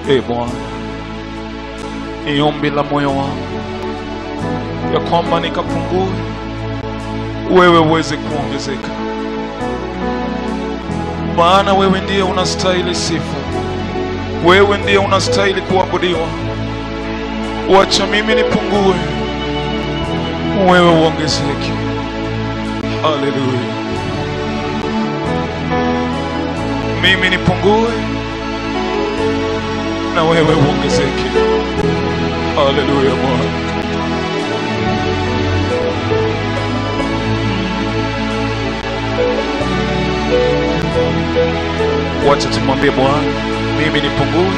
E Bwana, ni ombi la moyo wangu ya kwamba nikapungue, wewe uweze kuongezeka, maana wewe ndiye unastahili sifa, wewe ndiye unastahili kuabudiwa. Wacha mimi nipungue, wewe uongezeke. Haleluya, mimi nipungue na wewe uongezeke. Haleluya Bwana. Wacha tumwambie Bwana, mimi nipungue,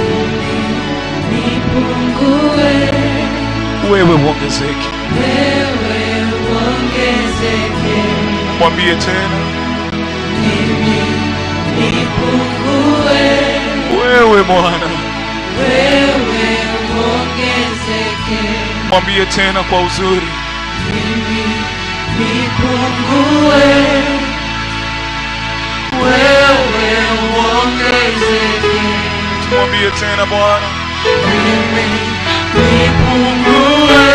Nipungue, wewe uongezeke. wewe uongezeke. Mwambie tena, Mimi nipungue, wewe Bwana. wewe uongezeke. Mwambie tena kwa uzuri, Mimi nipungue, wewe uongezeke. mwambie tena Bwana, Mimi nipungue,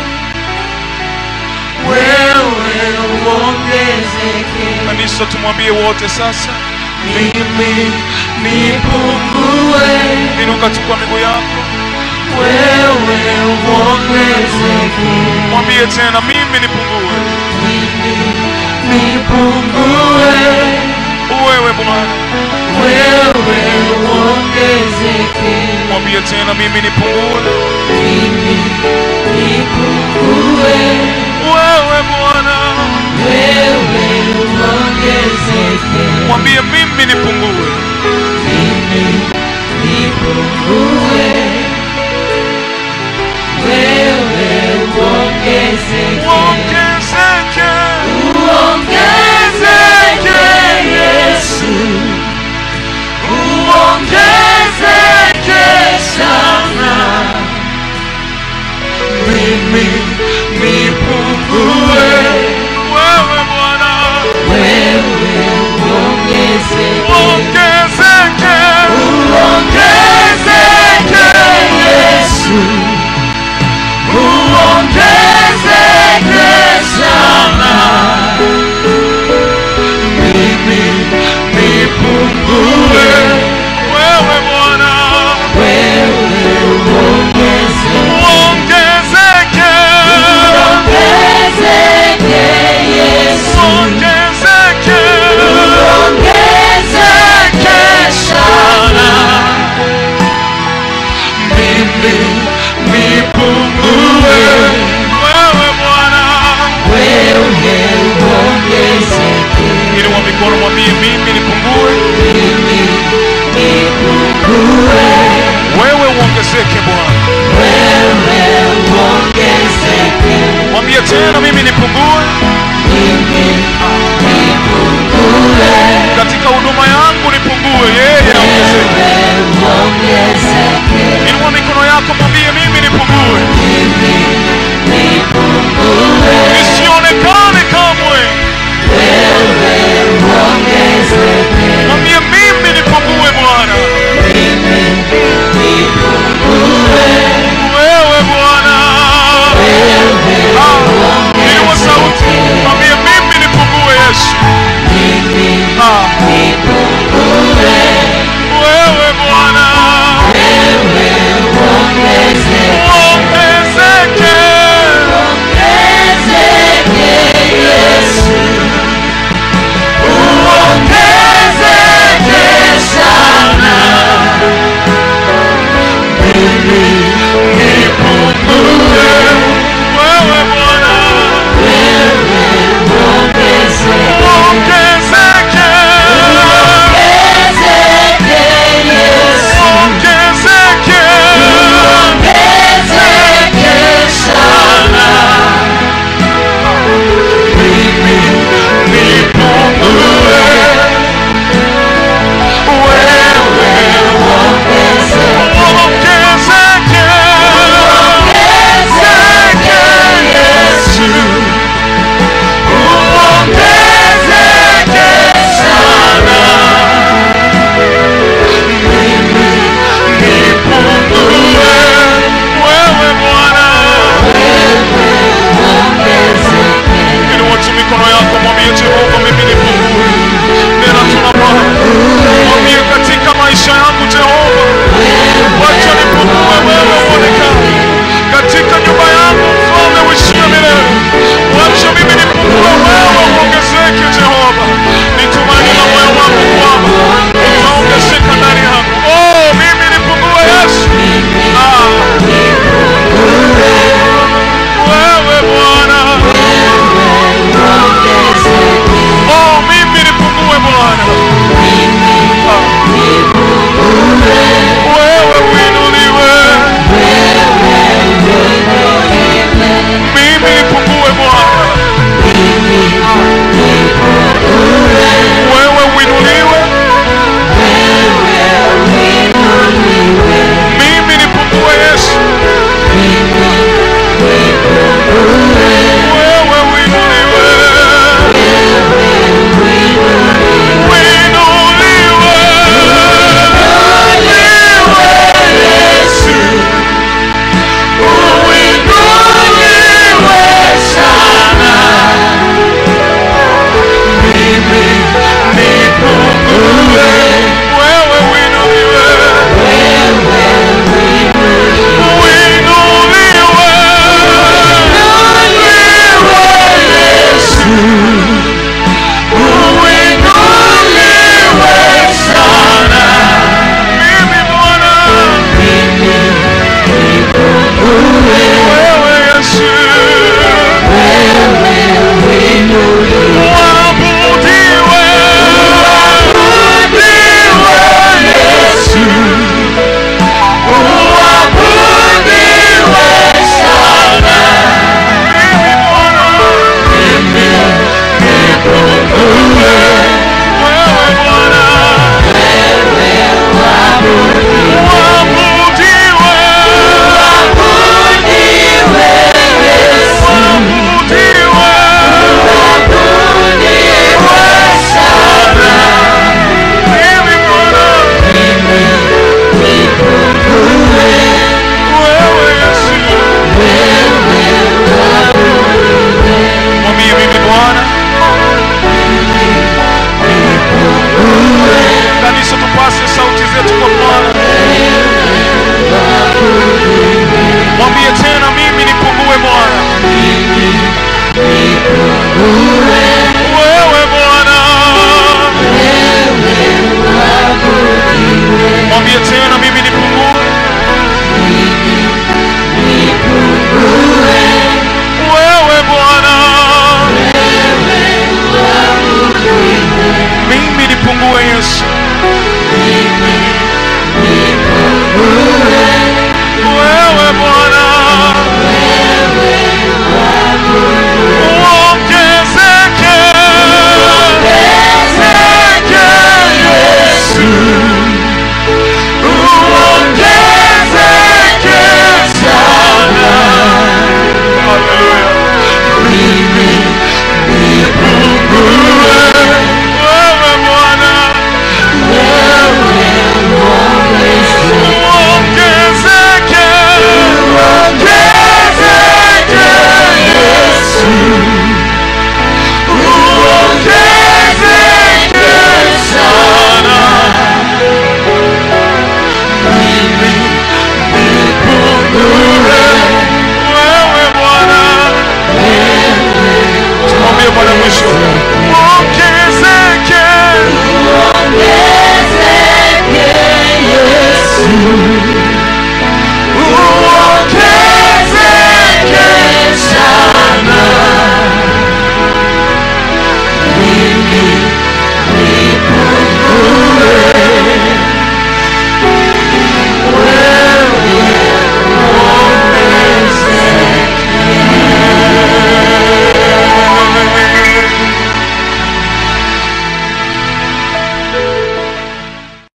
wewe uongezeke. kanisa, tumwambie wote sasa. Mimi nipungue, Inuka tu kwa miguu yako, wewe uongezeke. mwambie tena, mimi nipungue, Mimi nipungue, wewe Bwana. wewe uongezeke. Mwambie tena, mimi nipungue, Mimi nipungue, wewe Bwana. wewe uongezeke. Mwambie mimi nipungue, Mimi nipungue, wewe uongezeke. uongezeke, Uongezeke Yesu, uongezeke sana. Mimi nipungue, wewe Bwana. wewe uongezeke. Uongezeke, Uongezeke Yesu, uongezeke sana. Mimi nipungue, wewe Bwana. wewe uongezeke. Uongezeke, Uongezeke Yesu, uongezeke, uongezeke sana. Mimi nipungue, wewe Bwana. wewe uongezeke. Inua mikono, mwambie mimi nipungue, Mimi nipungue, wewe uongezeke Bwana. wewe uongezeke. Mwambie tena, mimi nipungue Mimi nipungue, katika huduma yangu, nipungue, yeye aongezeke. wewe uongezeke. Inua mikono yako, mwambie mimi